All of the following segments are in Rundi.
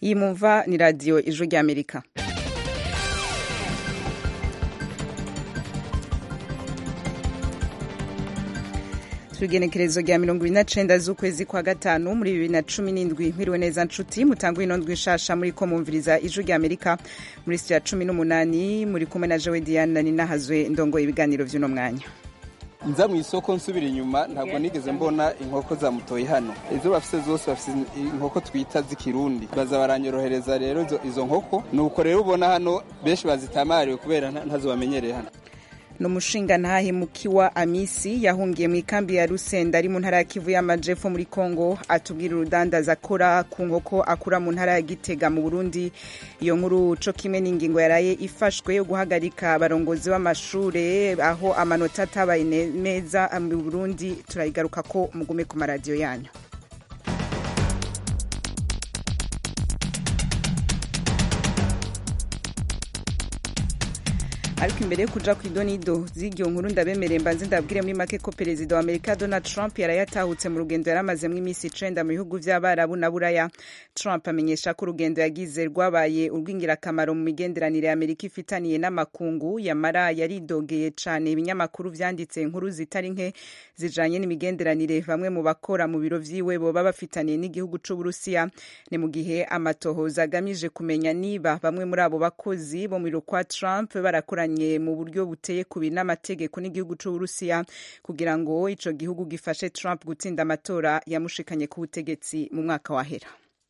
iyi mumva ni radiyo ijwi ry'amerika igenekerezo rya mirongo ibiri na cenda z'ukwezi kwa gatanu muri bibiri na cumi n'indwi mwiriwe neza nshuti mutangwa ino ndwi nshasha muri ko mumviriza ijwi rya amerika muri sitiya cumi n'umunani muri kumwe na jowe diane ninahazwe ndongoye ibiganiro vy'uno mwanya nza mu isoko nsubira inyuma ntabwo nigeze mbona inkoko za mutoyi hano izo bafise zose bafise inkoko twita z'ikirundi baza baranyorohereza rero izo nkoko nuko rero ubona hano benshi bazitamariwe kubera ntazo bamenyereye hano ni umushinga ntahemukiwa amisi yahungiye mu ikambi ya rusenda ari mu ntara ya kivu y'amajepfo muri kongo atubwira urudandaza akora ku nkoko akura mu ntara ya gitega mu burundi iyo nkuru co kimwe n'ingingo yaraye ifashwe yo guhagarika abarongozi b'amashure aho amanota atabaye meza mu burundi turayigaruka ko mugume ku maradiyo yanyu ariko imbere yo kuja ku idonido z'iryo nkuru ndabemereye mbanze ndabwire muri make ko perezida wa amerika donald trump yarayatahutse mu rugendo yaramazemwo iminsi icenda mu bihugu vy'abarabu na buraya trump amenyesha ko urugendo yagize rwabaye urw'ingirakamaro mu migenderanire ya amerika ifitaniye n'amakungu yamara yaridogeye cane ibinyamakuru vyanditse inkuru zitari nke zijanye n'imigenderanire bamwe mu bakora mu biro vyiwe boba bafitaniye n'igihugu c'uburusiya ni mu gihe amatohoza agamije kumenya niba bamwe muri abo bakozi bo mu biro kwa trump barakoranye mu buryo buteye ku n'amategeko n'igihugu c'uburusiya kugira ngo ico gihugu gifashe trump gutsinda amatora yamushikanye ku butegetsi mu mwaka wahera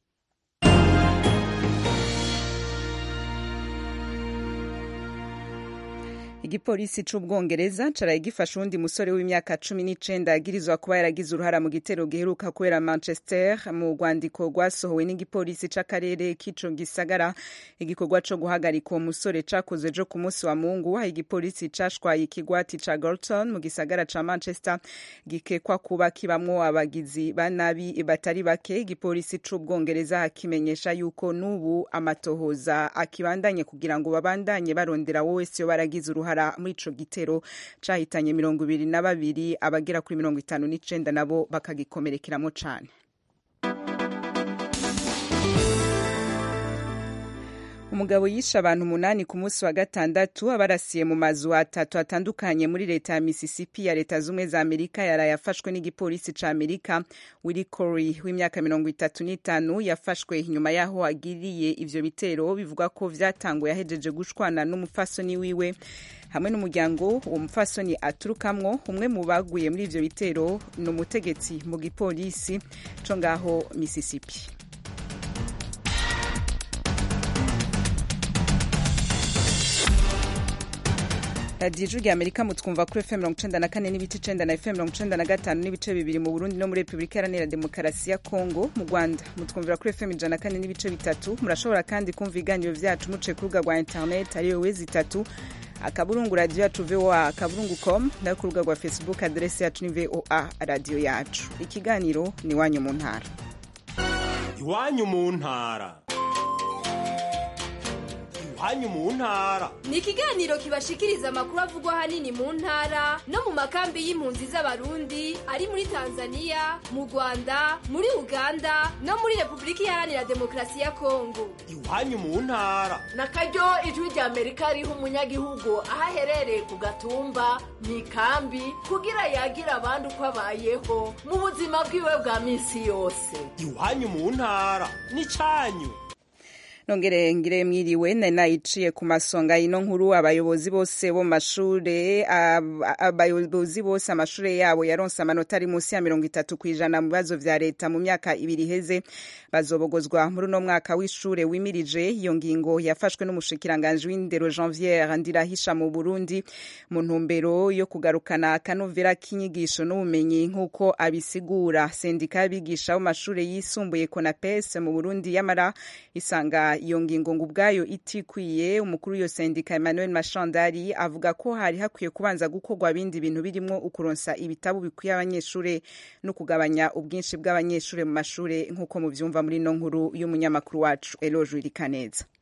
igipolisi c'ubwongereza caraye gifashe uwundi musore w'imyaka cumi n'icenda yagirizwa kuba yaragize uruhara mu gitero giheruka kubera manchester mu rwandiko rwasohowe n'igipolisi c'akarere k'ico gisagara igikorwa co guhagarika uwo musore cakozwe jo ku munsi wa mungu aho igipolisi cashwaye ikigwati ca gorton mu gisagara ca manchester gikekwa kuba kibamwo abagizi ba nabi batari bake igipolisi c'ubwongereza kimenyesha yuko n'ubu amatohoza akibandanye kugira ngo babandanye barondera wo wese yo baragize uruhara muri ico gitero cahitanye mirongo ibiri na babiri abagera kuri mirongo itanu n'icenda nabo bakagikomerekeramo cane umugabo yishe abantu umunani ku munsi wa gatandatu abarasiye mu mazu atatu atandukanye muri leta ya mississippi ya leta z'ubumwe za amerika yaraye afashwe n'igipolisi ca amerika willy cory w'imyaka mirongo itatu n'itanu yafashwe inyuma y'aho agiriye ivyo bitero bivuga ko vyatanguye ahejeje gushwana n'umupfasoni wiwe hamwe n'umuryango uwo mupfasoni aturukamwo umwe mu baguye muri ivyo bitero ni umutegetsi mu gipolisi co ngaho mississippi radiyo ijwi rya amerika mutwumva kuri fm mirongo icenda na kane n'ibice icenda na fm mirongo icenda na gatanu n'ibice bibiri mu burundi no muri repubulika iharanira demokarasi ya kongo mu rwanda mutwumvira kuri fm ijana na kane n'ibice bitatu murashobora kandi kumva ibiganiro vyacu muciye ku rubuga rwa internet ariyo wezi itatu akaburungu radiyo yacu voa akaburungu com nayo ku rubuga rwa facebook aderesi yacu ni voa radiyo yacu ikiganiro ni iwanyu mu ntara iwanyu mu ntara iwanyu mu ntara ni ikiganiro kibashikiriza amakuru avugwa ahanini mu ntara no mu makambi y'impunzi z'abarundi ari muri tanzania mu rwanda muri uganda no muri repubulika iharanira demokarasi ya kongo iwanyu mu ntara na karyo ijwi rya amerika riha umunyagihugu aho aherereye ku gatumba mu ikambi kugira yagira abandi uko abayeho mu buzima bwiwe bwa minsi yose iwanyu mu ntara ni cyanyu nongere ngire mwiriwe nari nayiciye ku masonga ino nkuru abayobozi bose bo mashure abayobozi bose amashure yabo yaronse amanota ari munsi ya mirongo itatu ku ijana mu bibazo vya leta mu myaka ibiri iheze bazobogozwa muri uno mwaka w'ishure wimirije iyo ngingo yafashwe n'umushikiranganji w'indero janviere ndirahisha mu burundi mu ntumbero yo kugarukana akanovera k'inyigisho n'ubumenyi nk'uko abisigura sendika y'abigisha bo mashure yisumbuye konapes mu burundi yamara isanga iyo ngingo ngo ubwayo itikwiye umukuru w'iyo sendika emmanuel mashandari avuga ko hari hakwiye kubanza gukorwa ibindi bintu birimo ukuronsa ibitabo bikwiye abanyeshure no kugabanya ubwinshi bw'abanyeshure mu mashure nk'uko muvyumva muri ino nkuru y'umunyamakuru wacu eloge wirikaneza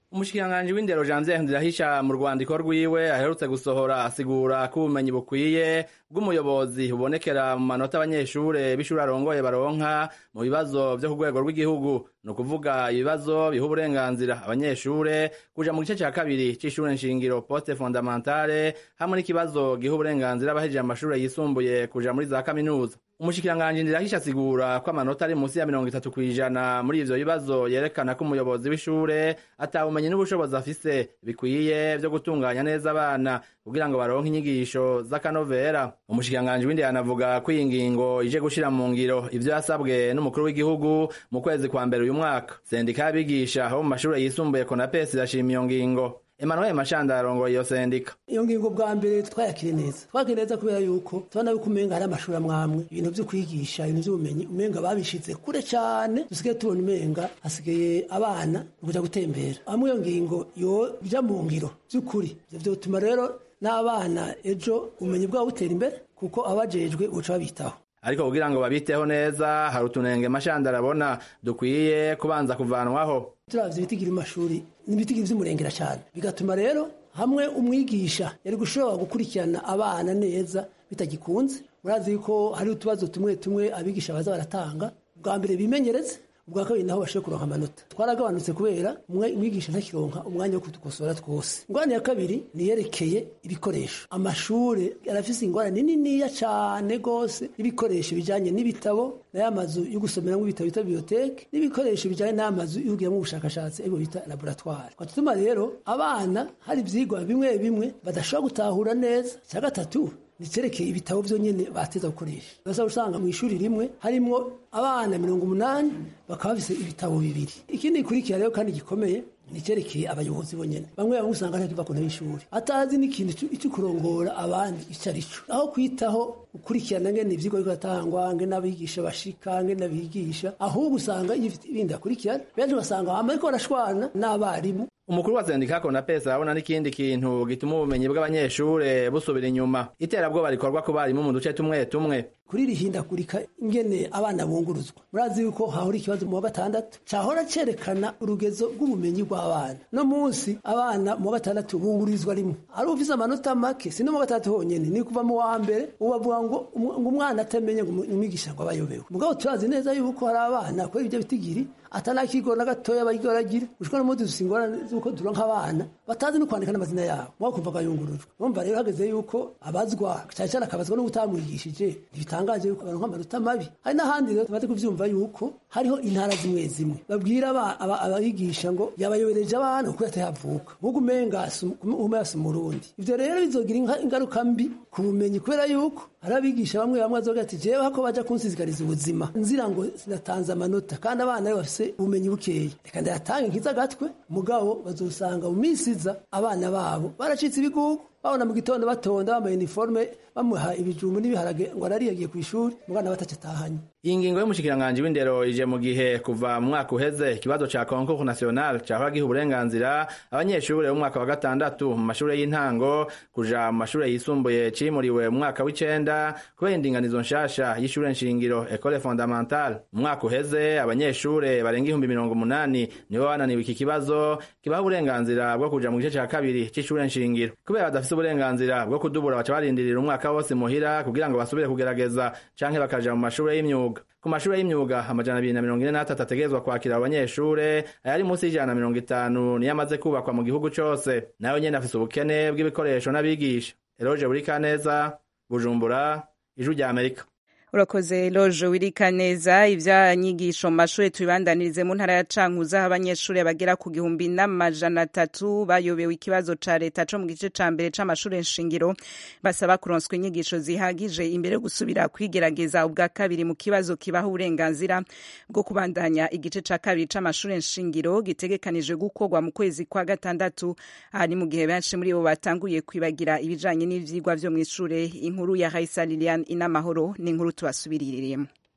umushikiranganji w'indero janvier ndirahisha mu rwandiko rwiwe aherutse gusohora asigura ko ubumenyi bukwiye bw'umuyobozi bubonekera mu manota abanyeshure b'ishuri arongoye baronka mu bibazo vyo ku rwego rw'igihugu ni ukuvuga ibibazo biha uburenganzira abanyeshure kuja mu gice ca kabiri c'ishure nshingiro poste fondamentale hamwe n'ikibazo giha uburenganzira abahejeje amashure yisumbuye kuja muri za kaminuza umushikiranganji ndirahisha asigura ko amanota ari munsi ya mirongo itatu kw'ijana muri ivyo bibazo yerekana ko umuyobozi w'ishure atawumenyi n'ubushobozi afise bikwiye vyo gutunganya neza abana kugira ngo baronke inyigisho z'akanovera umushikiranganji w'indero anavuga ko iyi ngingo ije gushira mu ngiro ivyo yasabwe n'umukuru w'igihugu mu kwezi kwa mbere uyu mwaka sendika y'abigisha bo mu mashure yisumbuye konapesi irashima iyo ngingo Emmanuel Mashanda arongoye iyo sendika iyo ngingo bwa mbere twayakire neza twakire neza kubera yuko tubona yuko umenga hari amashuri amwamwe ibintu vyo kwigisha ibintu vy'ubumenyi umenga babishize kure cane dusigaye tubona umenga hasigaye abana kuja gutembera hamwe iyo ngingo yo bija mu ngiro vy'ukuri ivyo vyotuma rero n'abana ejo ubumenyi bwabo butera imbere kuko abajejwe buca babitaho ariko kugira ngo babiteho neza hari utunenge mashanda arabona dukwiye kubanza kuvanwaho turavye ibitigira amashuri n'ibitigira vy'umurengera cyane bigatuma rero hamwe umwigisha yari gushobora gukurikirana abana neza bitagikunze murazi yuko hari utubazo tumwe tumwe abigisha baza baratanga bwa mbere bimenyereze ubwa kabiri naho bashoboye kuronka amanota twaragabanutse kubera umwigisha ntakironka umwanya wo kudukosora twose ingorane ya kabiri niyerekeye ibikoresho amashure arafise ingorane niniya cane gose n'ibikoresho bijanye n'ibitabo n'aya mazu yo gusomeramwo ibitabo bita biblioteke n'ibikoresho bijanye n'amazu yo kugiramwo ubushakashatsi aribwo bita laboratoire twatuma rero abana hari ivyigwa bimwe bimwe badashobora gutahura neza icya gatatu nicerekeye ibitabo vyonyene bateza gukoresha basa usanga mu ishuri rimwe harimwo abana mirongo umunani bakaba bafise ibitabo bibiri ikindi gikurikira rero kandi gikomeye nicerekeye abayobozi bonyene bamwe bamwe usanga ntakiva ku ntebe y'ishuri atazi n'ikintu ico kurongora abandi ico ari co aho kwitaho gukurikirana ngene ivyigwa biriko biratangwa ngene abigisha bashika ngene abigisha ahubwo usanga ibindi akurikirana benshi ugasanga bama bariko barashwana n'abarimu umukuru wa sendika konapesi arabona n'ikindi kintu gituma ubumenyi bw'abanyeshure busubira inyuma iterabwoba rikorwa ku barimu mu duce tumwe tumwe kuri rihindagurika ingene abana bunguruzwa murazi yuko hahora ikibazo mu wa gatandatu cahora cerekana urugezo rw'ubumenyi bw'abana no munsi abana mu wa gatandatu bungurizwa rimwe ari ufise amanota make si no mu wa gatandatu honyene ni kuva mu wa mbere ubavuga ngo umwana atamenye ngo umwigisha ngo abayobewe mugabo turazi neza yuko hari abana kubera ibyo bitigiri atanakigo na gatoya bayigoragira ushobora no muzi dufise ingorane z'uko turonka abana batazi no kwandika n'amazina yabo mwakumva agayungurujwe urumva rero hageze yuko abazwa cyane cyane akabazwa no gutamwigishije ntibitangaje yuko baronka amanota mabi hari n'ahandi rero tumaze kuvyumva yuko hariho intara zimwe zimwe babwira abayigisha ngo yabayobereje abana kuko yatayavuka nk'uko umenga umuyasi umurundi ivyo rero bizogira ingaruka mbi ku bumenyi kubera yuko hari abigisha bamwe bamwe azoga ati jewe hako baja kunsizigariza ubuzima nzira ngo sinatanze amanota kandi abana be bafise ubumenyi bukeya reka ndayatange nkiza agatwe mugabo bazosanga mu minsi iza abana babo baracitse ibigugu babona mu gitondo batonda bambaye uniforme bamuha ibijumbu n'ibiharage ngo arariyagiye ku ishuri mugana batacatahanye iyi ngingo y'umushikiranganji w'indero ije mu gihe kuva mu mwaka uheze ikibazo ca concours national cahora giha uburenganzira abanyeshure b'umwaka wa gatandatu mu mashure y'intango kuja mu mashure yisumbuye cimuriwe mu mwaka w'icenda kubera indinganizo nshasha y'ishure nshingiro ecole fondamentale mu mwaka uheze abanyeshure barenga ihumbi mirongo umunani nibo bananiwe iki kibazo kibaha uburenganzira bwo kuja mu gice ca kabiri c'ishure nshingiro kubera badafise uburenganzira bwo kudubura baca barindirira umwaka wose muhira kugira ngo basubire kugerageza canke bakaja mu mashure y'imyuga ku mashure y'imyuga amajana abiri na mirongo ine n'atatu ategerezwa kwakira abo banyeshure ayari munsi y'ijana na mirongo itanu niyo amaze kubakwa mu gihugu cose nayo nyene afise ubukene bw'ibikoresho n'abigisha eroje buri kaneza bujumbura ijwi rya amerika urakoze loje wirika neza ivyanyigisho mu mashure tubibandanirize mu ntara ya cankuzo aho abanyeshure bagera ku gihumbi n'amajana atatu bayobewe ikibazo ca leta co mu gice ca mbere c'amashure nshingiro basaba kuronswa inyigisho zihagije imbere yo gusubira kwigerageza ubwa kabiri mu kibazo kibaha uburenganzira bwo kubandanya igice ca kabiri c'amashure nshingiro gitegekanijwe gukorwa mu kwezi kwa gatandatu aha ni mu gihe benshi muri bo batanguye kwibagira ibijanye n'ivyigwa vyo mw'ishure inkuru ya Raisa Liliane Inamahoro ni inkuru tubasubiririyemo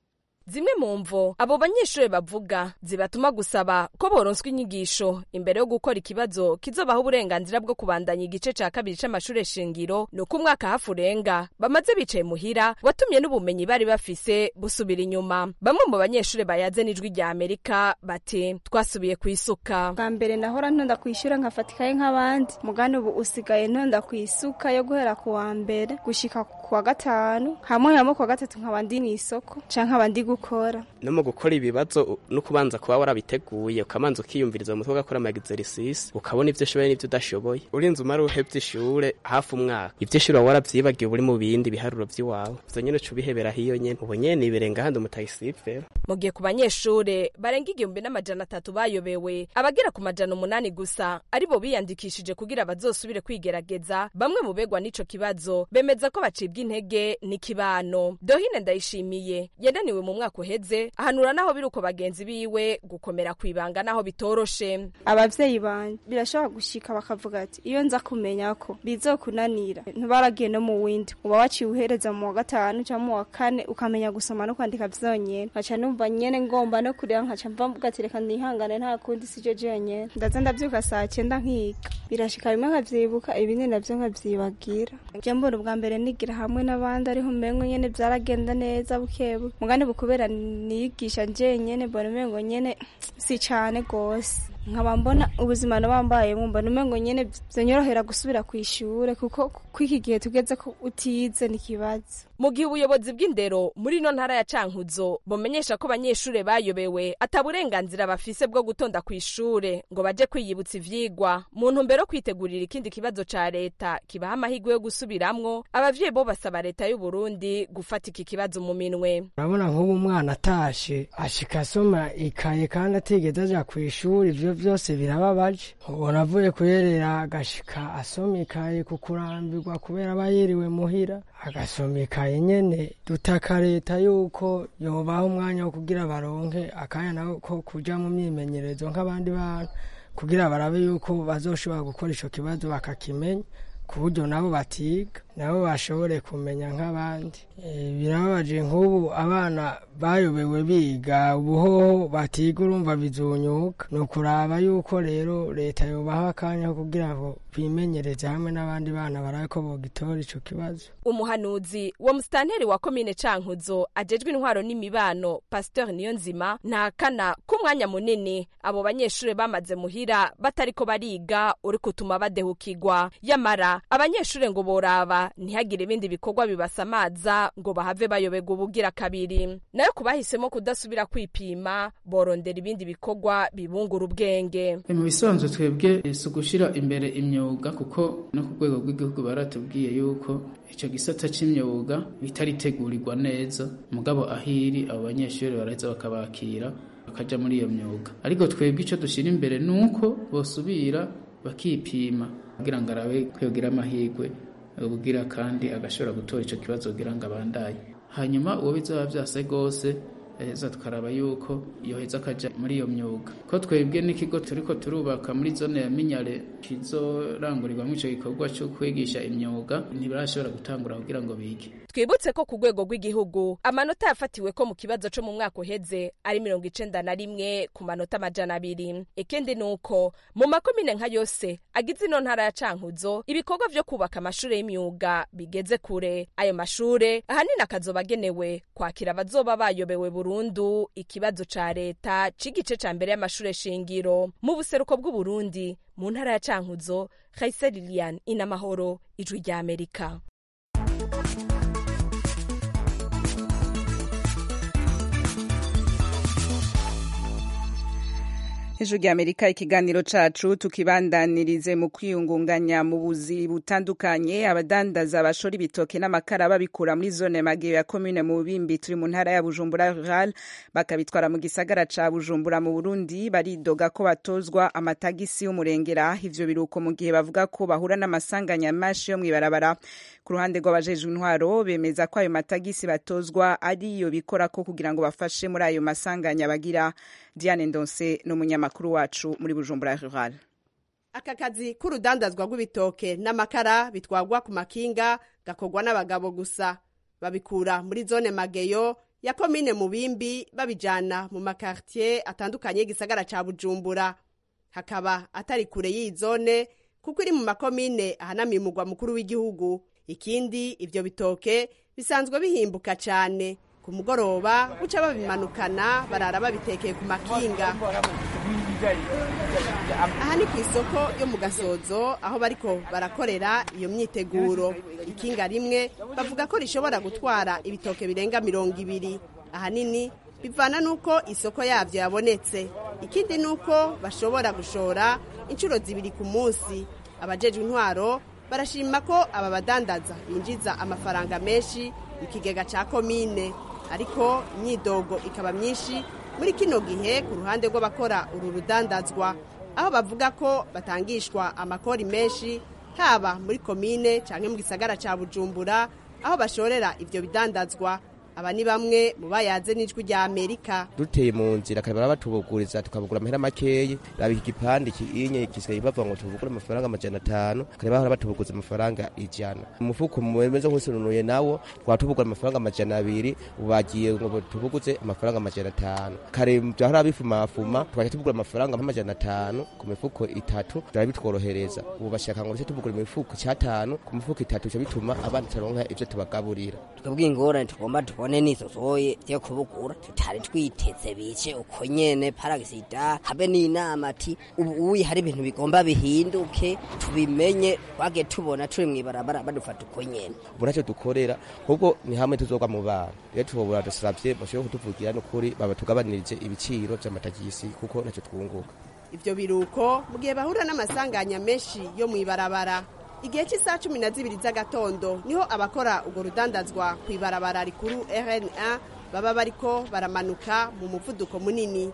zimwe mu mvo abo banyeshuri bavuga zibatuma gusaba ko boronswa inyigisho imbere yo gukora ikibazo kizobaha uburenganzira bwo kubandanya igice ca kabiri c'amashure shingiro ni uko umwaka hafi urenga bamaze bicaye muhira watumye n'ubumenyi bari bafise busubira inyuma bamwe mu banyeshuri bayaze n'ijwi rya amerika bati twasubiye kwisuka bwa mbere nahora ntonda kwishyura nkafatikaye nk'abandi mugani ubu usigaye ntonda kwisuka yo guhera ku wa mbere gushika ku wa gatanu hamwe hamwe ku wa gatatu nkaba ndi mw'isoko canke nkaba ndi gukora no mu gukora ibibazo no kubanza kuba warabiteguye ukabanza ukiyumviriza mu mutwe ugakora amagizerisisi ukabona ivyo ushoboye n'ivyo udashoboye urinze umara uhevye ishure hafi umwaka ivyo ishure waba waravyibagiwe uri mu bindi biharuro vy'iwawe ivyo nyene uca ubihebera hiyo nyene ubu nyene nibirenga handi umutayisifera mu gihe ku banyeshure barenga igihumbi n'amajana atatu bayobewe abagera ku majana umunani gusa aribo biyandikishije kugira bazosubire kwigerageza bamwe mu begwa n'ico kibazo bemeza ko bacibwa intege n'ikibano dohine ndayishimiye yananiwe mu mwaka uheze ahanura naho biri uko bagenzi biwe gukomera kwibanga naho bitoroshe abavyeyi banje birashobora gushika bakavuga ati iyo nza kumenya ko bizokunanira ntibaragiye no mu windi uba waciye uhereza mu wa gatanu canke mu wa kane ukamenya gusoma no kwandika vyonyene nkaca numva nyene ngomba no kureba nkaca mvuga ati reka nihangane nta kundi sijo jenyene ndaza ndavyuka saa cenda nkiga birashika bimwe nkavyibuka ibindi navyo nkavyibagira je mbona ubwa mbere nigira hamwe n'abandi ariho umengo nyene vyaragenda neza bukebuke mugani bukubera niyigisha jenyene mbona umengo nyene si cane gose nkaba mbona ubuzima nabambayemo mbona umengo nyene vyonyorohera gusubira kw'ishure kuko kw'iki gihe tugeze ko utize n'ikibazo mu gihe ubuyobozi bw'indero muri ino ntara ya cankuzo bumenyesha ko abanyeshure bayobewe ata burenganzira bafise bwo gutonda kw'ishure ngo baje kwiyibutsa ivyigwa mu ntumbero yo kwitegurira ikindi kibazo ca leta kibaha amahirwe yo gusubiramwo abavyeyi bo basaba leta y'u Burundi gufata iki kibazo mu minwe urabona nk'ubu umwana atashe ashika asoma ikaye kandi atigeze aja kw'ishuri ivyo vyose birababaje ubona avuye kuyerera agashika asoma ikaye ku kurambirwa kubera aba yiriwe muhira agasoma ikaye nyene dutaka leta yuko yobaha umwanya wo kugira baronke akanya nako ko kuja mu myimenyerezo nk'abandi bana kugira barabe yuko bazoshobora gukora ico kibazo bakakimenya ku buryo nabo batiga nabo bashobore kumenya nk'abandi birababaje nk'ubu abana bayobewe biga ubuhoho batiga urumva bizunyuka ni ukuraba yuko rero leta yobaha akanya kugira ngo bimenyereze hamwe n'abandi bana barabe ko bogitora ico kibazo umuhanuzi wa musitanteri wa komine cankuzo ajejwe intwaro n'imibano pasteur niyonzima ntakana k'umwanya munini abo banyeshure bamaze muhira batariko bariga uri kutuma badehukirwa yamara abanyeshure ngo boraba ntihagire ibindi bikorwa bibasamaza ngo bahave bayoberwa ubugira kabiri nayo ku bahisemo kudasubira kwipima borondera ibindi bikorwa bibungura ubwenge mu bisanzwe twebwe si ugushyira imbere imyuga kuko no ku rwego rw'igihugu baratubwiye yuko icyo gisata cy'imyuga bitaritegurirwa neza mugabo ahiri abo banyeshuri baraheza bakabakira bakajya muri iyo myuga ariko twebwe icyo dushyira imbere ni uko bosubira bakipima kugira ngo arabe kwigira amahirwe ubwira kandi agashobora gutora icyo kibazo kugira ngo abandanye hanyuma uwo bizaba byase rwose heza tukaraba yuko yoheza akajya muri iyo myuga ko twebwe n'ikigo turiko turubaka muri zone ya minyare kizorangurirwamo icyo gikorwa cyo kwigisha imyuga ntibirashobora gutangura kugira ngo bige twibutse ko ku rwego rw'igihugu amanota yafatiwe ko mu kibazo co mu mwaka uheze ari mirongo icenda na rimwe ku manota amajana abiri ikindi ni uko mu makomine nka yose agize ino ntara ya cankuzo ibikorwa vyo kubaka amashure y'imyuga bigeze kure ayo mashure ahanini akazoba agenewe kwakira abazoba bayobewe burundu ikibazo ca leta c'igice ca mbere y'amashure shingiro mu buseruko bw'uburundi mu ntara ya cankuzo Khaisa Lilian inamahoro ijwi rya Amerika ijwi rya amerika ikiganiro cacu tukibandanirize mu kwiyungunganya mu buzi butandukanye abadandaza bashora ibitoke n'amakara babikura muri zone mageyo ya komine mu bubimbi turi mu ntara ya bujumbura rural bakabitwara mu gisagara ca bujumbura mu burundi baridoga ko batozwa amatagisi y'umurengera ivyo biruko mu gihe bavuga ko bahura n'amasanganya menshi yo mw'ibarabara ku ruhande rw'abajejwe intwaro bemeza ko ayo matagisi batozwa ariyo bikorako kugira ngo bafashe muri ayo masanganya bagira diane ndonse n'umunyamakuru wacu muri bujumbura rural aka kazi k'urudandazwa rw'ibitoke n'amakara bitwagwa ku makinga gakorwa n'abagabo gusa babikura muri zone mageyo ya komine mubimbi babijana mu makartier atandukanye y'igisagara ca bujumbura hakaba atari kure y'iyi zone kuko iri mu makomine ahanamiye umugwa mukuru w'igihugu ikindi ivyo bitoke bisanzwe bihimbuka cane ku mugoroba buca babimanukana barara babitekeye ku makinga aha ni ku isoko yo mu gasozo aho bariko barakorera iyo myiteguro ikinga rimwe bavuga ko rishobora gutwara ibitoke birenga mirongo ibiri ahanini bivana n'uko isoko yabyo yabonetse ikindi ni uko bashobora gushora inshuro zibiri ku munsi abajejwe intwaro barashima ko aba badandaza binjiza amafaranga menshi mu kigega cya komine ariko imyidogo ikaba myinshi muri kino gihe ku ruhande rw'abakora uru rudandazwa aho bavuga ko batangishwa amakori menshi haba muri komine cyangwa mu gisagara cya bujumbura aho bashorera ibyo bidandazwa aba ni bamwe mu bayaze n'ijwi rya amerika duteye mu nzira kare barabatubuguriza tukabugura amahera makeyi raba iki gipande kinye gisigaye bavuga ngo tubugure amafaranga amajana atanu kare bahora batubuguza amafaranga ijana umufuko mumeze nk'usununuye nawo twatubugura amafaranga amajana abiri bagiye ngo tubuguze amafaranga amajana atanu kare byahora bifumafuma tugaca tubugura amafaranga amajana atanu ku mifuko itatu byari bitworohereza ubu bashaka ngo duce tubugura imifuko cyatanu ku mifuko itatu bica bituma abana taronka ivyo tubagaburira twebwe ingorane tugomba tubone nizo zoye vyo kubugura tutari twiteze bice uko nyene paragisida habe n'inama ati ubu uyi hari ibintu bigomba bihinduke tubimenye twage tubona turi mw'ibarabara badufata uko nyene ubu ntacyo dukorera ahubwo ni hamwe tuzogwa mu bana rero tubobora dusavye bashobore kutuvugira n'ukuri babatugabanirije ibiciro vy'amatagisi kuko ntacyo twunguka ivyo biruko mu gihe bahura n'amasanganya menshi yo mw'ibarabara igihe cy'isaha cumi na zibiri z'agatondo niho abakora urwo rudandazwa ku ibarabara rikuru rna baba bariko baramanuka mu muvuduko munini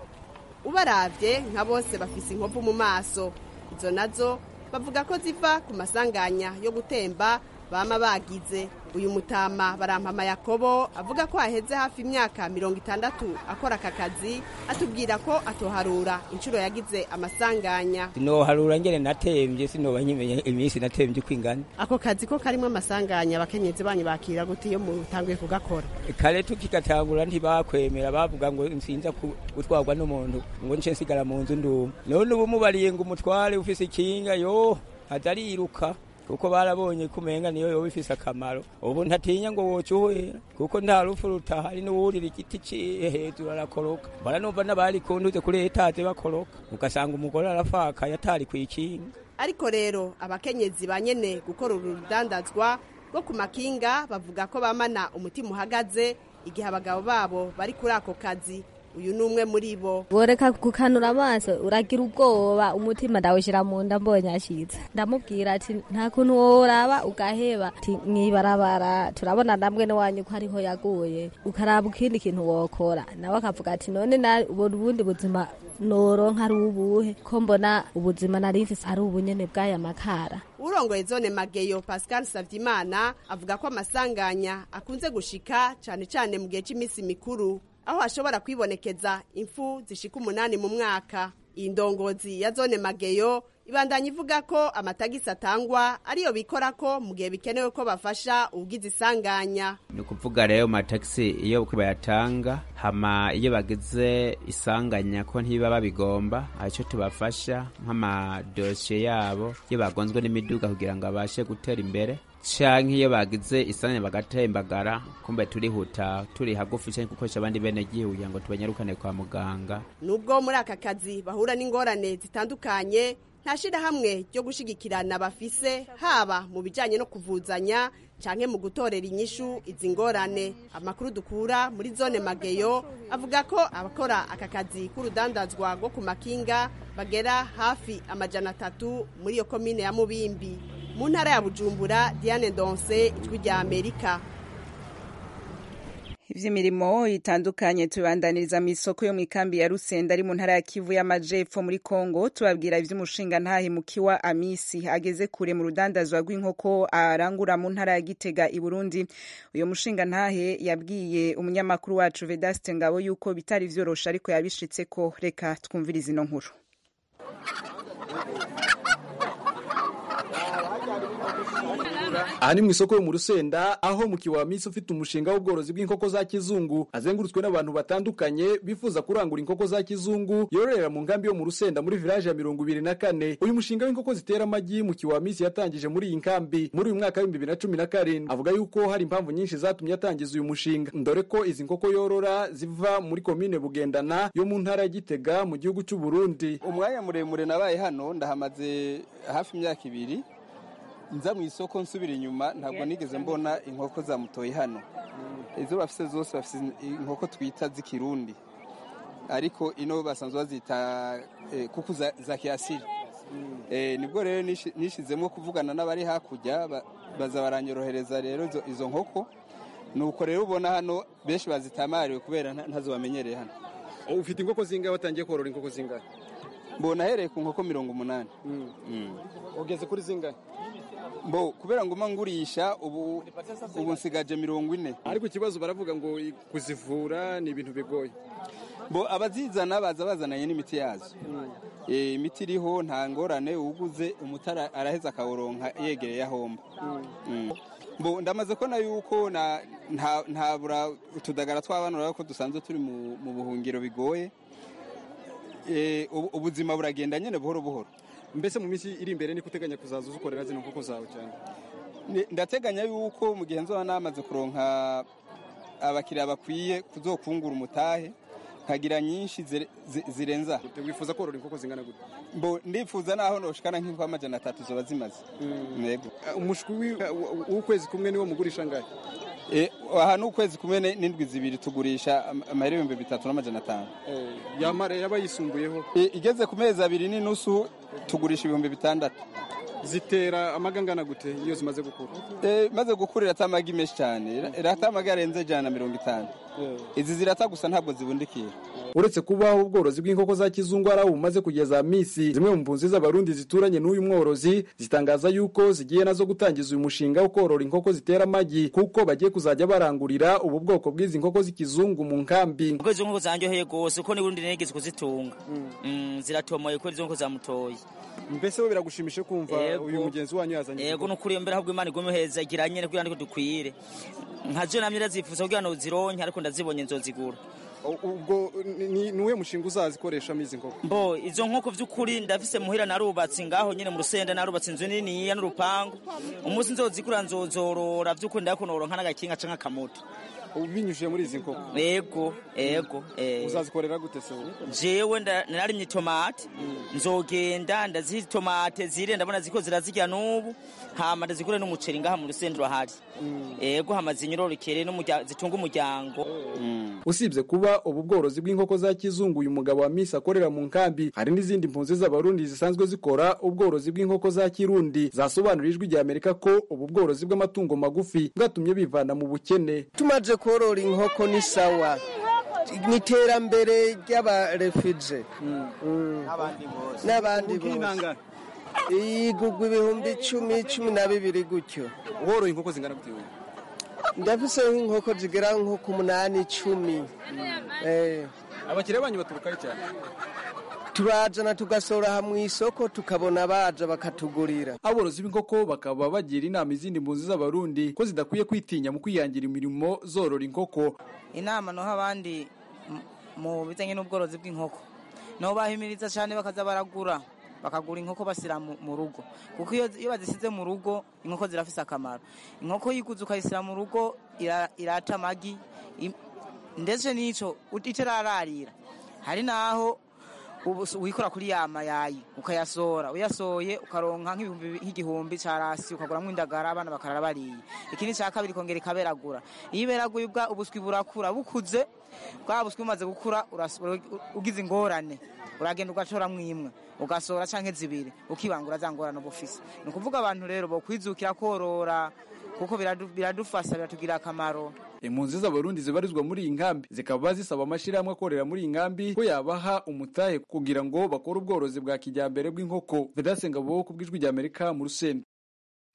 ubaravye nka bose bafise inkovu mu maso izo nazo bavuga ko ziva ku masanganya yo gutemba bama bagize uyu mutama barampama yakobo avuga ko haheze hafi imyaka mirongo itandatu akora aka kazi atubwira ko atoharura inshuro yagize amasanganya sinoharura ngene natembye sinoba nkimenye iminsi natembye uko ingana ako kazi ko karimo amasanganya abakenyezi banyu bakira gute iyo mutanguye kugakora kare tukigatangura ntibakwemera bavuga ngo nsinza ku- gutwarwa n'umuntu ngo nce nsigara mu nzu nduma none ubu mubariye ngo umutware ufise ikinga yo atariruka kuko barabonye ko umenga niyo yoba ifise akamaro ubu ntatinya ngo woca uhwera kuko nta rufu rutahari n'uwurira igiti ciye hejuru arakoroka mbona numva n'abari kuntuze kuri etaje bakoroka ugasanga umugore arafakaye atari kw'ikinga ariko rero abakenyezi ba nyene gukora uru rudandazwa rwo ku makinga bavuga ko bamana umutima uhagaze igihe abagabo babo bari kuri ako kazi uyu ni umwe muri bo boreka gukanura amaso uragira ubwoba umutima ndawushyira mu nda mbonye ashitse ndamubwira ati nta kuntu woraba ugaheba ati mwibarabara turabona namwe n'iwanyu ko ariho yaguye ukaraba ikindi kintu wokora nawe akavuga ati none na ubona ubundi buzima noronka ari ubuhe ko mbona ubuzima nari mfise ari ubunyene bw'aya makara urongoye zone mageyo pascal savyimana avuga ko amasanganya akunze gushika cane cane mu gihe cy'iminsi mikuru aho hashobora kwibonekeza impfu zishika umunani mu mwaka iyi ndongozi ya zone mageyo ibandanya ivuga ko amatagisi atangwa ariyo bikora ko mu gihe bikenewe ko bafasha ugize isanganya ni ukuvuga rero amatagisi iyo bayatanga hama iyo bagize isanganya ko ntiba babigomba icyo tubafasha nk'amadosiye yabo iyo bagonzwe n'imiduga kugira ngo abashe gutera imbere canke iyo bagize isanganya bagatembagara kumbe turihuta turi hagufi canke gukoresha abandi bene gihugu kugira ngo tubanyarukane kwa muganga nubwo muri aka kazi bahura n'ingorane zitandukanye nta shirahamwe ryo gushigikirana bafise haba mu bijanye no kuvuzanya canke mu gutorera inyishu izi ngorane amakuru dukura muri zone mageyo avuga ko abakora aka kazi k'urudandazwa rwo ku makinga bagera hafi amajana atatu muri iyo komine ya mubimbi mu ntara ya bujumbura diane donse ijwi rya amerika ivy'imirimo itandukanye tubandaniriza mu isoko yo mu ikambi ya Rusenda ari mu ntara ya Kivu y'Amajepfo muri Kongo tubabwira ivy'umushinga ntahe mukiwa Amisi ageze kure mu rudandazwa rw'inkoko arangura mu ntara ya Gitega i Burundi uyo mushinga ntahe yabwiye umunyamakuru wacu Vedaste Ngabo yuko bitari vyorosha ariko yabishitseko reka twumvirize ino nkuru aha ni mu isoko yo mu rusenda aho mu kiwamisi ufite umushinga w'ubworozi bw'inkoko za kizungu azengurutswe n'abantu batandukanye bifuza kurangura inkoko za kizungu yororera mu nkambi yo mu rusenda muri village ya mirongo ibiri na kane uyu mushinga w'inkoko zitera amagi mu kiwamisi yatangije muri iyi nkambi muri uyu mwaka w'ibihumbi bibiri na cumi na karindwi avuga yuko hari impamvu nyinshi zatumye atangiza uyu mushinga dore ko izi nkoko yorora ziva muri komine bugendana yo mu ntara ya gitega mu gihugu cy'u Burundi umwanya muremure nabaye hano ndahamaze hafi imyaka ibiri nza mu isoko nsubira inyuma ntabwo nigeze mbona inkoko za mutoyi hano izo bafise zose bafise inkoko twita z'ikirundi ariko ino basanzwe bazita eh, kuku za, za kiasili eh, nibwo rero nishi- nishizemo kuvugana n'abari hakurya ba- baza baranyorohereza rero izo, izo nkoko nuko rero ubona hano benshi bazitamariwe kubera nta- ntazo bamenyereye hano ufite inkoko zingahe watangiye korora inkoko zingahe mbona ahereye ku nkoko mirongo umunani ugeze kuri zingahe mbo kubera ngo mba ngurisha ubu ubu nsigaje mirongo ine ariko ikibazo baravuga ngo kuzivura ni ibintu bigoye bo abazizana baza bazananye n'imiti yazo Eh, imiti iriho nta ngorane uguze umutara araheza akawuronka yegereye ahomba Mm. bo ndamaze ko na yuko na- nta- ntabura utudagara tw'abana urabona ko dusanzwe turi mu mu buhungiro bigoye Eh, ubu- ubuzima buragenda nyine buhoro buhoro mbese mu minsi iri imbere niko uteganya kuzaza uzikorera zino nkoko zawe cyane Ni- ndateganya yuko mu gihe nzoba namaze kuronka abakiriya bakwiye kuzokungura umutahe nkagira nyinshi zire- zi- zirenza aha. wifuza korora inkoko zingana gute mbo ndifuza naho noshikana nk'inkoko amajana atatu zoba zimaze yego umushwi wi- w'ukwezi kumwe niwo mugurisha ngahe Eh, aha ni ukwezi kumwe ne- n'indwi zibiri tugurisha am- amahera ibihumbi bitatu n'amajana atanu yamara yaba yisumbuyeho Eh, igeze ku mezi abiri n'inusu tugurisha ibihumbi bitandatu zitera amaga angana gute iyo zimaze gukura Eh, maze gukura irata amagi menshi cyane Ira- irata amagi arenze ijana na mirongo itanu izi zirata gusa ntabwo zibundikiye uretse kubaho ubworozi bw'inkoko za kizungu ari aho bumaze kugeza misi zimwe mu mpunzi z'abarundi zituranye n'uyu mworozi zitangaza yuko zigiye nazo gutangiza uyu mushinga wo korora inkoko zitera amagi kuko bagiye kuzajya barangurira ubu bwoko bw'izi nkoko z'ikizungu mu nkambi kuko izo nkoko zanjyoheye rwose kuko n'ubundi nigeze kuzitunga Mm, ziratomoye kubera izo nkoko zamutoye mbese we biragushimishije kumva Yego. uyu mugenzi wanyu yazanye yego nukuri mbere ahubwo imana igume heza gira nyene kugira ngo dukwire nkaje namye ndazifuza kugira ngo zironke ariko ndazibonye nzozigura ubwo ni ni uwe mushinga uzazikoreshamo izi nkoko mbo izo nkoko vy'ukuri ndafise muhira narubatse ngaho nyene mu rusenda narubatse inzu niniya n'urupangu umunsi nzozigura nzozorora vy'ukuri ndakunoronka n'agakinga canke akamoto binyujije muri izi nkoko yego yego eh. uzazikorera gute se wowe jewe nda- nararimye itomate nzogenda ndaziha itomate zire ndabona ziko zirazirya n'ubu hama ndazigure n'umuceri ngaha mu rusendero ahari yego hama zinyororokere n'umurya- zitunga umuryango usibye kuba ubu bworozi bw'inkoko za kizungu uyu mugabo wa misi akorera mu nkambi hari n'izindi mpunzi z'abarundi zisanzwe zikora ubworozi bw'inkoko za kirundi zasobanurira ijwi rya amerika ko ubu bworozi bw'amatungo magufi bwatumye bivana mu bukene tumaze korora inkoko ni sawa ni iterambere ry'abarefuje n'abandi bose igugwa ibihumbi icumi cumi na bibiri gutyo woroye inkoko zingana gute wowe ndafise nk'inkoko zigera nko ku munani icumi Eh, abakiriya banyu baturukayo cyane turajana tugasora aha mu isoko tukabona baja bakatugurira aborozi b'inkoko bakaba bagira inama izindi mpunzi z'abarundi ko zidakwiye kwitinya mu kwihangira imirimo zorora inkoko inama noha abandi m- mu bijyanye n'ubworozi bw'inkoko nabo bahimiriza cyane bakaza baragura bakagura inkoko bashyira mu mu rugo kuko iyo iyo bazisize mu rugo inkoko zirafise akamaro inkoko yiguze ukayishyira mu rugo ira- irata amagi im- ndetse n'icyo itarararira hari n'aho ubu s- wikora kuri ya mayayi ukayasora uyasoye ukaronka nk'ibihumbi nk'igihumbi cya rasi ukaguramo indagara abana bakarara bariye ikindi cya kabiri ikongera ikaberagura iyo iberaguye ubwa ubuswi burakura bukuze bwa buswi bumaze gukura uras- ugize ingorane uragenda ugacoramwo imwe ugasora canke zibiri ukibangura za ngorane uba ufise ni ukuvuga abantu rero bokwizukira korora kuko biradu- biradufasha biratugirira akamaro impunzi z'abarundi zibarizwa muri iyi nkambi zikaba zisaba amashyirahamwe akorera muri iyi nkambi ko yabaha umutahe kugira ngo bakore ubworozi bwa kijyambere bw'inkoko vedasenga bo ku bw'ijwi rya amerika mu rusenda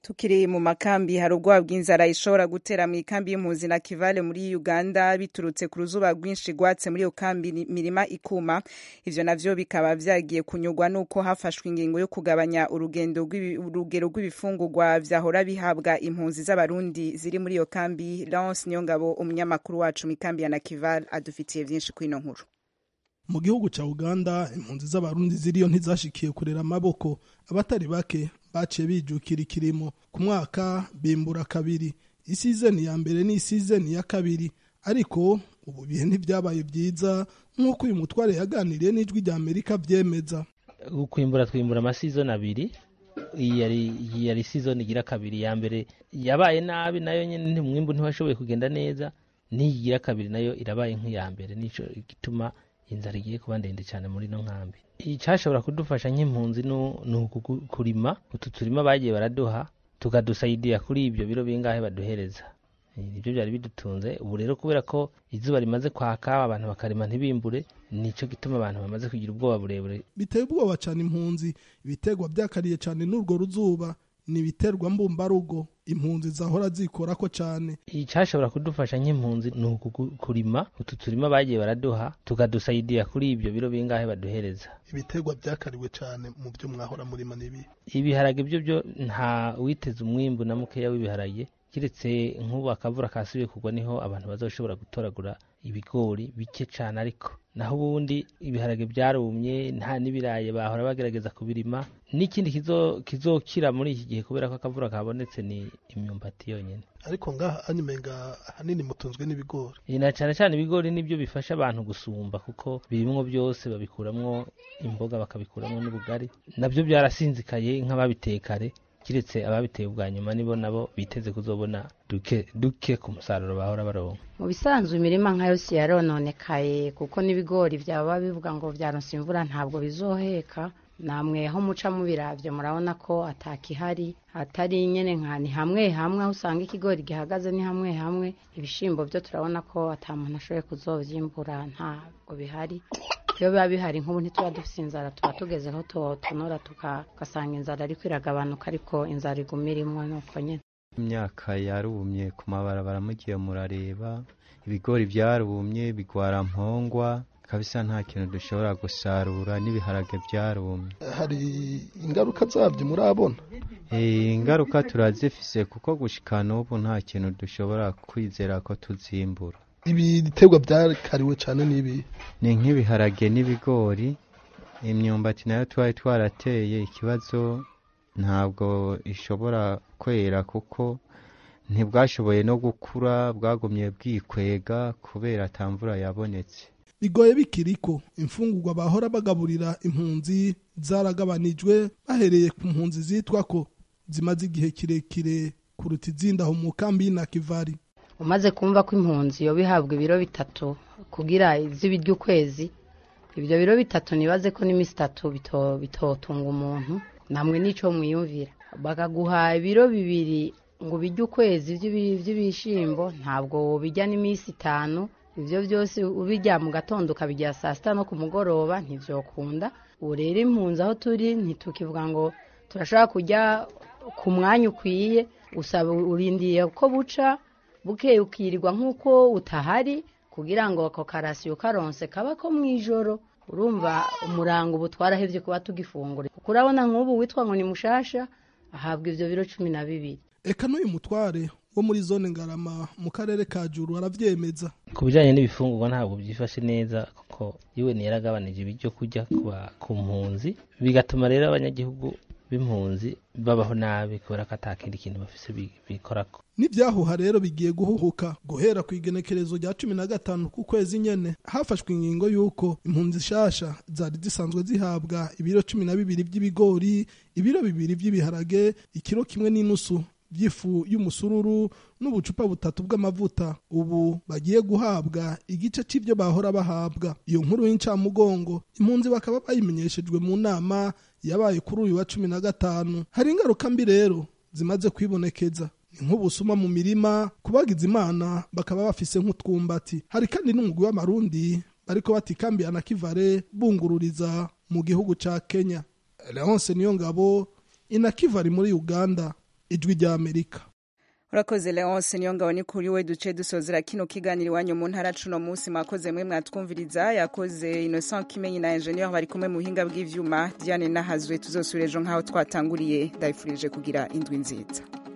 tukiri mu makambi hari ubwoba bw'inzara ishobora gutera mu ikambi y'impunzi na kivale muri uganda biturutse ku ruzuba rwinshi rwatse muri iyo kambi mirima ikuma ivyo navyo bikaba vyagiye kunyurwa n'uko hafashwe ingingo yo kugabanya urugendo urugero rw'ibifungurwa vyahora bihabwa impunzi z'abarundi ziri muri iyo kambi lance niyongabo umunyamakuru wacu mu ikambi ya nakivale adufitiye vyinshi kw'ino nkuru mu gihugu cya uganda impunzi z'abarundi ziriyo ntizashikiye kurera amaboko abatari bake baciye bijukira ikirimo ku mwaka bimbura kabiri isizeni ya mbere n'isizeni ya kabiri ariko ubu bihe ntibyabaye byiza nk'uko uyu mutware yaganiriye n'ijwi rya amerika byemeza kwimbura twimbura amasizoni abiri iyi yari iyi yari sizoni igira kabiri ya mbere yabaye nabi nayo nyine umwimbu ntiwashoboye kugenda neza n'iyi igira kabiri nayo irabaye nk'iya mbere nico gituma inzara igiye kuba ndende cyane muri ino nkambi icyashobora kudufasha nk'impunzi ni ukurima utu turima bagiye baraduha tukadusayidira kuri ibyo biro bingahe baduhereza nibyo byari bidutunze ubu rero kubera ko izuba rimaze kwaka abantu bakarima ntibimbure nicyo gituma abantu bamaze kugira ubwoba burebure biteye ubwoba cyane impunzi ibiterwa byakariye cyane n'urwo ruzuba ni ibiterwa mbumbarugo impunzi zahora zikorako cyane icyashobora kudufasha nk'impunzi ni ukurima utu turima bagiye baraduha tukadusayidira kuri ibyo biro bingahe baduhereza ibiterwa byakariwe cyane mu byo mwahora murima n'ibi ibiharage byo byo nta witeze umwimbu na mukeya w'ibiharage kiretse nk'ubu akavura kasubiye kugwa niho abantu bazoshobora gutoragura ibigori bike cyane ariko naho ubundi ibiharage byarumye nta n'ibirayi bahora bagerageza kubirima n'ikindi kizokira muri iki gihe kubera ko akavura kabonetse ni imyumbati yonyine ariko ngaha anyumenga ahanini mutunzwe n'ibigori na cyane cyane ibigori nibyo bifasha abantu gusumba kuko birimwo byose babikuramwo imboga bakabikuramwo n'ubugari nabyo byarasinzikaye nk'ababitekare kiretse ababiteye ubwa nyuma nibo nabo biteze kuzobona duke duke ku musaruro bahora baronka mu bisanzwe imirima nka yose yarononekaye kuko n'ibigori byaba bivuga ngo byaronse imvura ntabwo bizoheka namwe aho muca mubiravyo murabona ko atakihari atari nyene nka ni hamwe hamwe aho usanga ikigori gihagaze ni hamwe hamwe ibishimbo byo turabona ko ata muntu ashoboye kuzovyimbura ntabwo bihari iyo biba bihari nk'ubu ntituba dufite inzara tuba tugezeho tonora tugasanga inzara ariko iragabanuka ariko inzara iguma irimwo nuko nyine imyaka yarumye ku mabarabara mugiye murareba ibigori byarumye bigwara mpongwa kabisa nta kintu dushobora gusarura n'ibiharage byarumye hari ingaruka zabyo murabona ingaruka turazifise kuko gushika n'ubu nta kintu dushobora kwizera ko tuzimbura ibi biterwa byakariwe cyane n'ibi ni nk'ibiharage n'ibigori imyumbati nayo twari twarateye ikibazo ntabwo ishobora kwera kuko ntibwashoboye no gukura bwagumye bwikwega kubera atamvura yabonetse bigoye bikiriko imfungurwa bahora bagaburira impunzi zaragabanijwe bahereye ku mpunzi zitwa ko zimaze igihe kirekire kuruta izindi aho mu kambi y'inakivari umaze kumva ko impunzi yo bihabwa ibiro bitatu kugira iz'ibiryo ukwezi ibyo biro bitatu nibaze ko n'iminsi itatu bitotunga umuntu namwe n'icyo mwiyumvira bakaguha ibiro bibiri ngo ubijye ukwezi by'ibishyimbo ntabwo bijya n'iminsi itanu ibyo byose ubijya mu gatondo ukabijya saa sita no ku mugoroba ntibyokunda ubu rero impunzi aho turi ntitukivuga ngo turashobora kujya ku mwanya ukwiye usaba urindiye ko buca bukeye ukirirwa nk'uko utahari kugira ngo ako karasiyo karonse kaba ko mu ijoro urumva umurango ubu twarahebye kuba tugifungura kuko urabona nk'ubu witwa ngo ni mushasha ahabwa ibyo biro cumi na bibiri eka n'uyu mutware wo muri zone ngarama mu karere ka juru arabyemeza ku bijyanye n'ibifungurwa ntabwo byifashe neza kuko yewe yaragabanije ibyo kurya ku mpunzi bigatuma rero abanyagihugu b'impunzi babaho nabi kubera ko atakindi kintu bafise bikorako n'ibyahuha rero bigiye guhuhuka guhera ku igenekerezo rya cumi na gatanu ku kwezi nyene hafashwe ingingo y'uko impunzi shasha zari zisanzwe zihabwa ibiro cumi na bibiri by'ibigori ibiro bibiri by'ibiharage ikiro kimwe n'inusu by'ifu y'umusururu n'ubucupa butatu bw'amavuta ubu bagiye guhabwa igice cy'ibyo bahora bahabwa iyo nkuru y'incamugongo impunzi bakaba bayimenyeshejwe mu nama yabaye kuri uyu wa cumi na gatanu hari ingaruka mbi rero zimaze kwibonekeza ni nk'ubusuma mu mirima kubagiza imana bakaba bafise nk'utwumbati hari kandi n'umugwi w'amarundi bariko batikambiye na kivare bungururiza mu gihugu ca kenya leonce niyo ngabo inakivari muri uganda ijwi rya amerika urakoze leonce niyo ngabo ni kuri we duce dusozera kino kiganiro iwanyu mu ntara cuno munsi mwakoze mwe mwatwumviriza yakoze innocent kimenyi na ingenieur bari kumwe mu buhinga bw'ivyuma diane nahazwe tuzosubira ejo nk'aho twatanguriye ndabifurije kugira indwi nziza